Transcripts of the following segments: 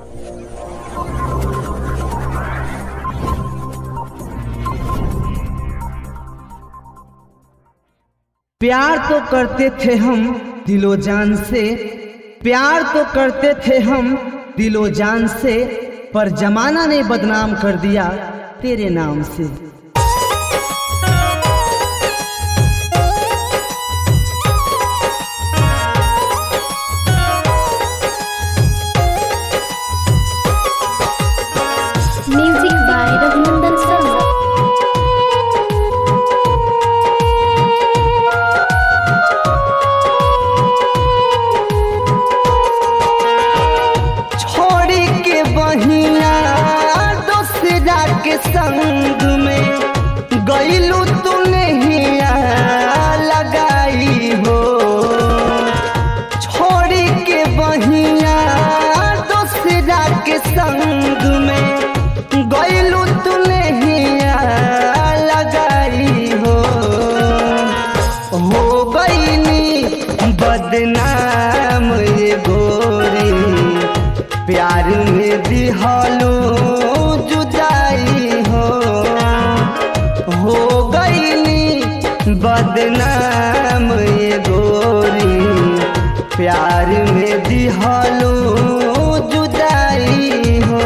प्यार तो करते थे हम दिलो जान से प्यार तो करते थे हम दिलो जान से पर जमाना ने बदनाम कर दिया तेरे नाम से म्यूजिक बाय रघुनंदन शर्मा छोड़ी के बहिना दोसरा के संग में गईलू तू नहीं लगाई हो छोड़ी के बहिना दोसरा के संग में गईलू तू नहीं लगाई हो हो गईनी बदनाम ये गोरी प्यार में दिहलो जुदाई हो हो गईनी बदनाम ये गोरी प्यार में दिहलो जुदाई हो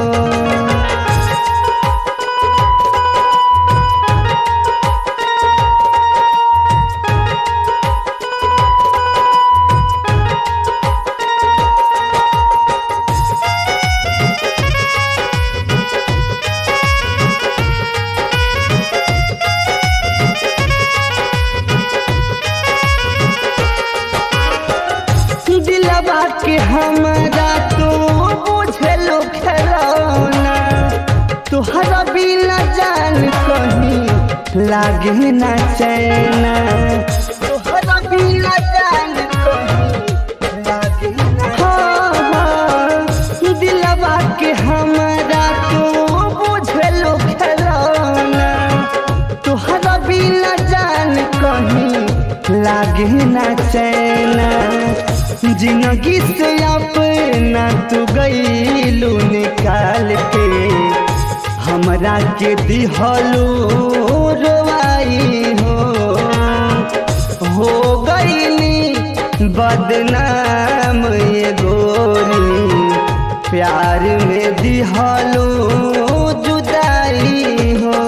दिलवा के हमरा तो बुझलो खरौना तुहरा बिना जान कहीं लागे ना चैना तुहरा बिना जान कहीं लागे ना हाँ, हाँ, दिलवा के हमरा तो बुझलो खरौना तुहरा बिना जान कहीं लागे ना चैना जिंदगी से अपना तू गईलू निकाल के हमरा के दिहलू रोवाई हो हो गईनी बदनाम ये गोरी प्यार में दिहलू जुदाई हो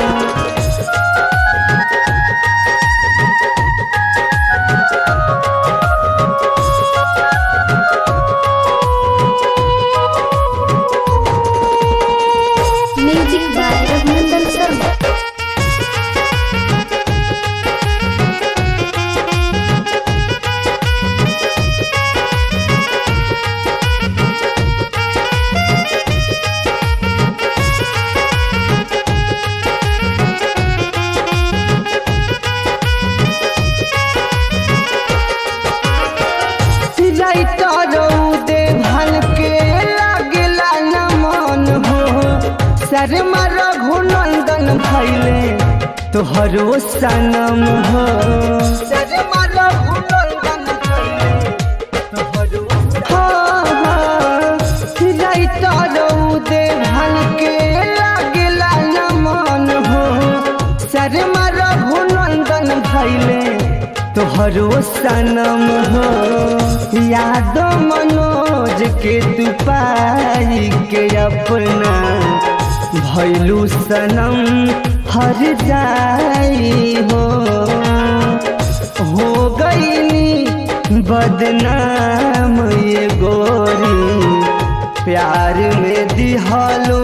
म्यूजिक बाय रघुनंदन शर्मा दे भल के लागला न मन हो शर्मा रघुनंदन भैले तोहरो सनम हो शर्मा रघुनंदन भैले तोहरो हाँ हाँ दे भल के लागला न मन हो शर्मा रघुनंदन भैले तोहरो सनम हो याद मनोज के तू पाई के अपना भैलू सनम हर जाई हो हो गईनी बदनाम ये गोरी प्यार में दिहलो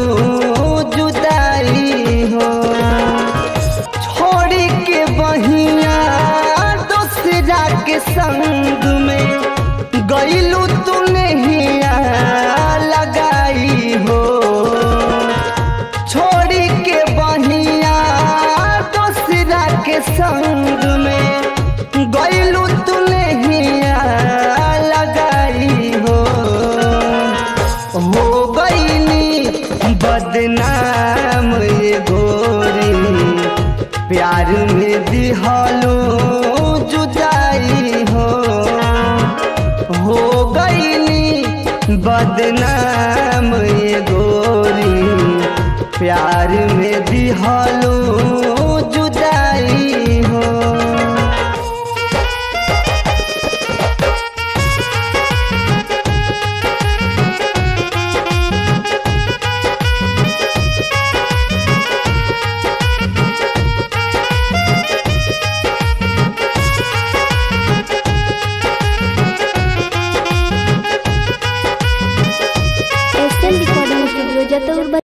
जुदाई हो छोड़ी के बहिया दूसरा के संग में गईलू तू नहीं लगाई हो छोड़ी के बहिया दूसरा के संग में गईलू तू नहीं लगाई हो हो गईनी बदनाम ये गोरी प्यार में दिहलो जुदाई हो हो गईनी बद बदनाम ये गोरी प्यार में दिहलो